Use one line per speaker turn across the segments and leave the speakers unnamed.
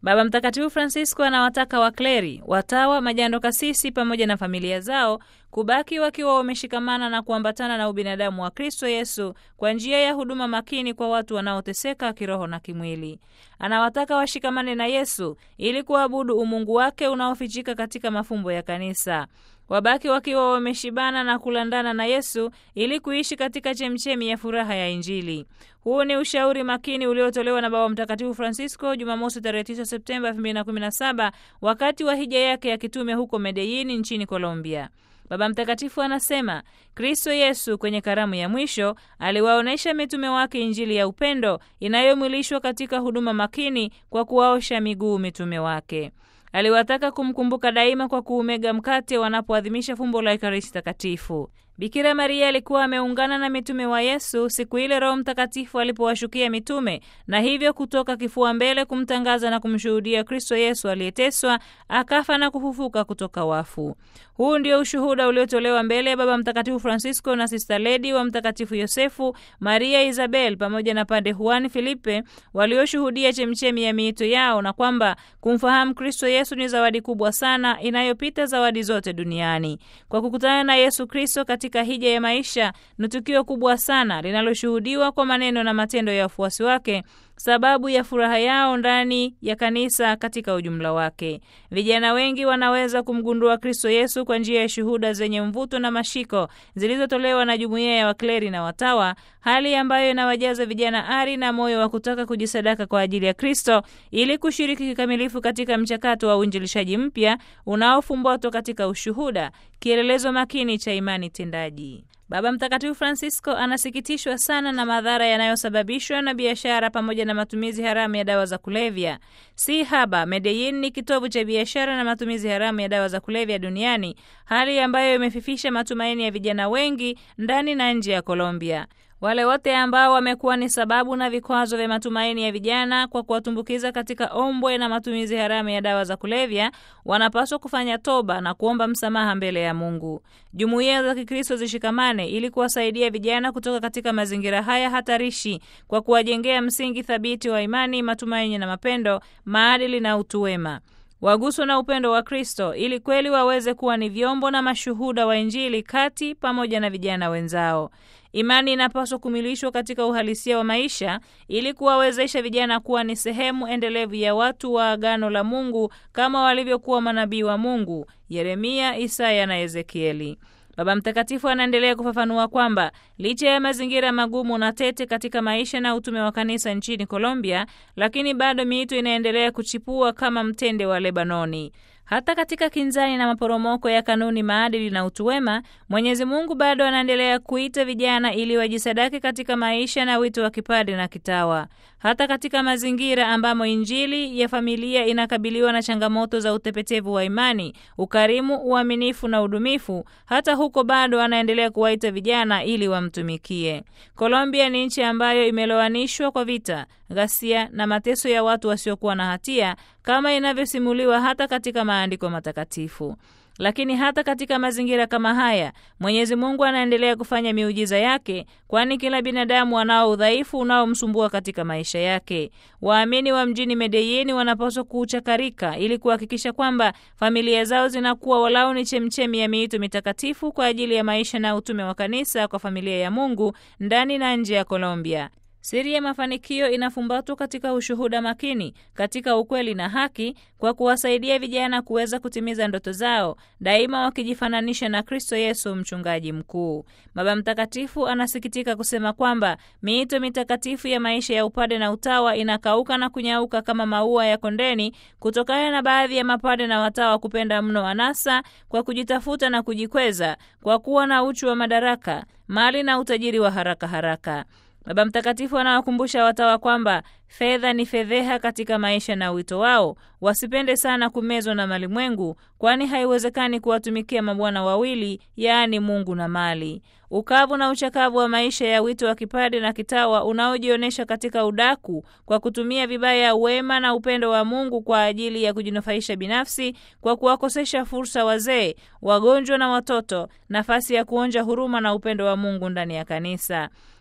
Baba Mtakatifu Francisco anawataka wakleri, watawa, majando kasisi pamoja na familia zao kubaki wakiwa wameshikamana na kuambatana na ubinadamu wa Kristo Yesu kwa njia ya huduma makini kwa watu wanaoteseka kiroho na kimwili. Anawataka washikamane na Yesu ili kuabudu umungu wake unaofichika katika mafumbo ya kanisa. Wabaki wakiwa wameshibana na kulandana na Yesu ili kuishi katika chemchemi ya furaha ya Injili. Huu ni ushauri makini uliotolewa na Baba Mtakatifu Francisco Jumamosi tarehe 9 Septemba 2017 wakati wa hija yake ya kitume huko Medellin nchini Colombia. Baba Mtakatifu anasema Kristo Yesu kwenye karamu ya mwisho aliwaonyesha mitume wake Injili ya upendo inayomwilishwa katika huduma makini kwa kuwaosha miguu mitume wake. Aliwataka kumkumbuka daima kwa kuumega mkate wanapoadhimisha fumbo la Ekaristi Takatifu. Bikira Maria alikuwa ameungana na mitume wa Yesu siku ile Roho Mtakatifu alipowashukia mitume na hivyo kutoka kifua mbele kumtangaza na kumshuhudia Kristo Yesu aliyeteswa, akafa na kufufuka kutoka wafu. Huu ndio ushuhuda uliotolewa mbele ya Baba Mtakatifu Francisco na Sista Ledi wa Mtakatifu Yosefu, Maria Isabel pamoja na Pade Juan Filipe walioshuhudia chemchemi ya miito yao, na kwamba kumfahamu Kristo Yesu ni zawadi kubwa sana inayopita zawadi zote duniani. Kwa kukutana na Yesu Kristo katika hija ya maisha ni tukio kubwa sana linaloshuhudiwa kwa maneno na matendo ya wafuasi wake, sababu ya furaha yao ndani ya kanisa katika ujumla wake. Vijana wengi wanaweza kumgundua Kristo Yesu kwa njia ya shuhuda zenye mvuto na mashiko zilizotolewa na jumuiya ya wakleri na watawa, hali ambayo inawajaza vijana ari na moyo wa kutaka kujisadaka kwa ajili ya Kristo ili kushiriki kikamilifu katika mchakato wa uinjilishaji mpya unaofumbatwa katika ushuhuda, kielelezo makini cha imani tendaji. Baba Mtakatifu Francisco anasikitishwa sana na madhara yanayosababishwa na biashara pamoja na matumizi haramu ya dawa za kulevya. Si haba, Medellin ni kitovu cha biashara na matumizi haramu ya dawa za kulevya duniani, hali ambayo imefifisha matumaini ya vijana wengi ndani na nje ya Colombia. Wale wote ambao wamekuwa ni sababu na vikwazo vya matumaini ya vijana kwa kuwatumbukiza katika ombwe na matumizi haramu ya dawa za kulevya wanapaswa kufanya toba na kuomba msamaha mbele ya Mungu. Jumuiya za Kikristo zishikamane ili kuwasaidia vijana kutoka katika mazingira haya hatarishi kwa kuwajengea msingi thabiti wa imani, matumaini na mapendo, maadili na utu wema waguswa na upendo wa Kristo ili kweli waweze kuwa ni vyombo na mashuhuda wa Injili kati pamoja na vijana wenzao. Imani inapaswa kumilishwa katika uhalisia wa maisha ili kuwawezesha vijana kuwa ni sehemu endelevu ya watu wa agano la Mungu kama walivyokuwa manabii wa Mungu Yeremia, Isaya na Ezekieli. Baba Mtakatifu anaendelea kufafanua kwamba licha ya mazingira magumu na tete katika maisha na utume wa kanisa nchini Colombia, lakini bado miito inaendelea kuchipua kama mtende wa Lebanoni. Hata katika kinzani na maporomoko ya kanuni, maadili na utu wema, Mwenyezi Mungu bado anaendelea kuita vijana ili wajisadaki katika maisha na wito wa kipade na kitawa. Hata katika mazingira ambamo Injili ya familia inakabiliwa na changamoto za utepetevu wa imani, ukarimu, uaminifu na udumifu, hata huko bado anaendelea kuwaita vijana ili wamtumikie. Colombia ni nchi ambayo imelowanishwa kwa vita, ghasia na mateso ya watu wasiokuwa na hatia kama inavyosimuliwa hata katika maandiko matakatifu. Lakini hata katika mazingira kama haya, Mwenyezi Mungu anaendelea kufanya miujiza yake, kwani kila binadamu anao udhaifu unaomsumbua katika maisha yake. Waamini wa mjini Medellin wanapaswa kuuchakarika ili kuhakikisha kwamba familia zao zinakuwa walau ni chemchemi ya miito mitakatifu kwa ajili ya maisha na utume wa kanisa kwa familia ya Mungu ndani na nje ya Colombia. Siri ya mafanikio inafumbatwa katika ushuhuda makini, katika ukweli na haki, kwa kuwasaidia vijana kuweza kutimiza ndoto zao, daima wakijifananisha na Kristo Yesu, mchungaji mkuu. Baba Mtakatifu anasikitika kusema kwamba miito mitakatifu ya maisha ya upade na utawa inakauka na kunyauka kama maua ya kondeni, kutokana na baadhi ya mapade na watawa kupenda mno anasa kwa kujitafuta na kujikweza, kwa kuwa na uchu wa madaraka, mali na utajiri wa haraka haraka. Baba Mtakatifu anawakumbusha watawa kwamba fedha ni fedheha katika maisha na wito wao. Wasipende sana kumezwa na malimwengu, kwani haiwezekani kuwatumikia mabwana wawili, yaani Mungu na mali. Ukavu na uchakavu wa maisha ya wito wa kipade na kitawa unaojionyesha katika udaku kwa kutumia vibaya wema na upendo wa Mungu kwa ajili ya kujinufaisha binafsi, kwa kuwakosesha fursa wazee, wagonjwa na watoto, nafasi ya kuonja huruma na upendo wa Mungu ndani ya kanisa.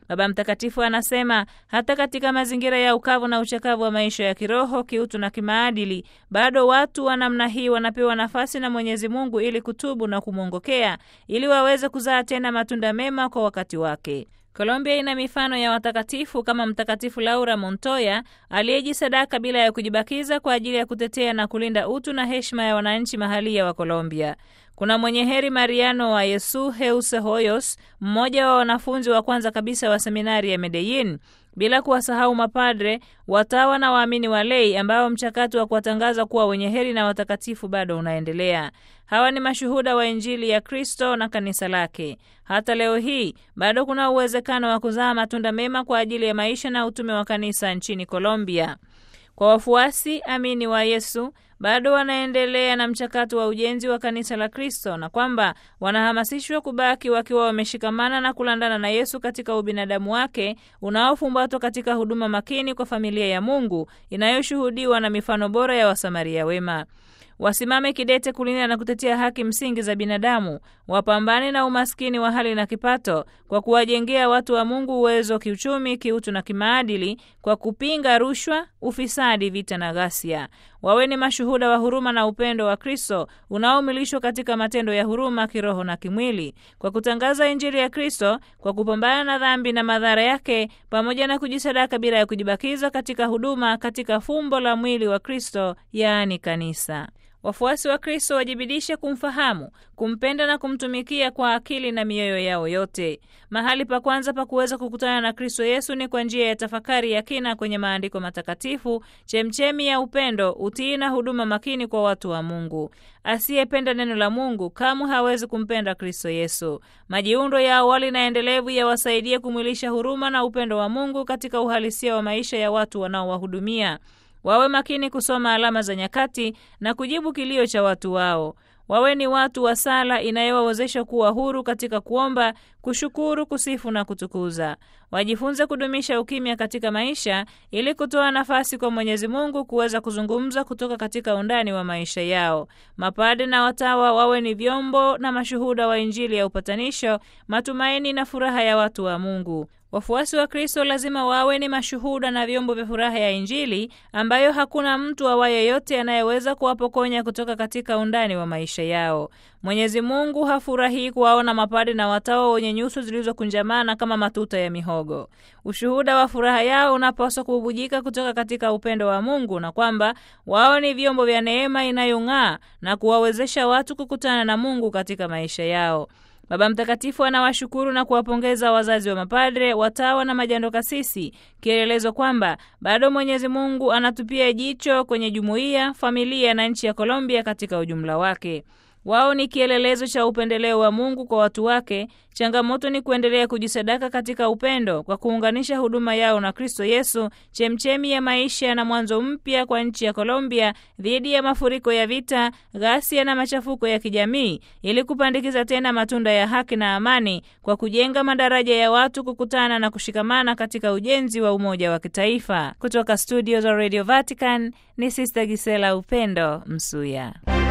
Baba Mtakatifu anasema hata katika mazingira ya ukavu na uchakavu wa maisha ya kiroho, kiutu na kimaadili, bado watu wa namna hii wanapewa nafasi na Mwenyezi Mungu ili kutubu na kumwongokea ili waweze kuzaa tena matunda mema kwa wakati wake. Colombia ina mifano ya watakatifu kama Mtakatifu Laura Montoya aliyejisadaka bila ya kujibakiza kwa ajili ya kutetea na kulinda utu na heshima ya wananchi mahalia wa Colombia. Kuna mwenye heri Mariano wa Yesu Heuse Hoyos, mmoja wa wanafunzi wa kwanza kabisa wa seminari ya Medellin, bila kuwasahau mapadre, watawa na waamini wa lei ambao mchakato wa kuwatangaza kuwa wenye heri na watakatifu bado unaendelea. Hawa ni mashuhuda wa Injili ya Kristo na kanisa lake. Hata leo hii bado kuna uwezekano wa kuzaa matunda mema kwa ajili ya maisha na utume wa kanisa nchini Colombia. Kwa wafuasi amini wa Yesu bado wanaendelea na mchakato wa ujenzi wa kanisa la Kristo na kwamba wanahamasishwa kubaki wakiwa wameshikamana na kulandana na Yesu katika ubinadamu wake unaofumbatwa katika huduma makini kwa familia ya Mungu inayoshuhudiwa na mifano bora ya Wasamaria wema. Wasimame kidete kulinda na kutetea haki msingi za binadamu, wapambane na umaskini wa hali na kipato kwa kuwajengea watu wa Mungu uwezo kiuchumi, kiutu na kimaadili, kwa kupinga rushwa, ufisadi, vita na ghasia. Wawe ni mashuhuda wa huruma na upendo wa Kristo unaomilishwa katika matendo ya huruma kiroho na kimwili, kwa kutangaza Injili ya Kristo, kwa kupambana na dhambi na madhara yake, pamoja na kujisadaka bila ya kujibakiza katika huduma katika fumbo la mwili wa Kristo, yaani kanisa. Wafuasi wa Kristo wajibidishe kumfahamu, kumpenda na kumtumikia kwa akili na mioyo yao yote. Mahali pa kwanza pa kuweza kukutana na Kristo Yesu ni kwa njia ya tafakari ya kina kwenye maandiko matakatifu, chemchemi ya upendo, utii na huduma makini kwa watu wa Mungu. Asiyependa neno la Mungu kamwe hawezi kumpenda Kristo Yesu. Majiundo ya awali na endelevu yawasaidie kumwilisha huruma na upendo wa Mungu katika uhalisia wa maisha ya watu wanaowahudumia. Wawe makini kusoma alama za nyakati na kujibu kilio cha watu wao. Wawe ni watu wa sala inayowawezesha kuwa huru katika kuomba, kushukuru, kusifu na kutukuza. Wajifunze kudumisha ukimya katika maisha ili kutoa nafasi kwa Mwenyezi Mungu kuweza kuzungumza kutoka katika undani wa maisha yao. Mapade na watawa wawe ni vyombo na mashuhuda wa Injili ya upatanisho, matumaini na furaha ya watu wa Mungu. Wafuasi wa Kristo lazima wawe ni mashuhuda na vyombo vya furaha ya Injili ambayo hakuna mtu awaye yote anayeweza kuwapokonya kutoka katika undani wa maisha yao. Mwenyezi Mungu hafurahii kuwaona mapade na watawa wenye nyuso zilizokunjamana kama matuta ya mihogo. Ushuhuda wa furaha yao unapaswa kububujika kutoka katika upendo wa Mungu na kwamba wao ni vyombo vya neema inayong'aa na kuwawezesha watu kukutana na Mungu katika maisha yao. Baba Mtakatifu anawashukuru na kuwapongeza wazazi wa mapadre, watawa na majando kasisi, kielelezo kwamba bado Mwenyezi Mungu anatupia jicho kwenye jumuiya, familia na nchi ya Colombia katika ujumla wake. Wao ni kielelezo cha upendeleo wa Mungu kwa watu wake. Changamoto ni kuendelea kujisadaka katika upendo kwa kuunganisha huduma yao na Kristo Yesu, chemchemi ya maisha na mwanzo mpya kwa nchi ya Colombia dhidi ya mafuriko ya vita, ghasia na machafuko ya kijamii, ili kupandikiza tena matunda ya haki na amani kwa kujenga madaraja ya watu kukutana na kushikamana katika ujenzi wa umoja wa kitaifa. Kutoka studio za Radio Vatican ni Sister Gisela Upendo Msuya.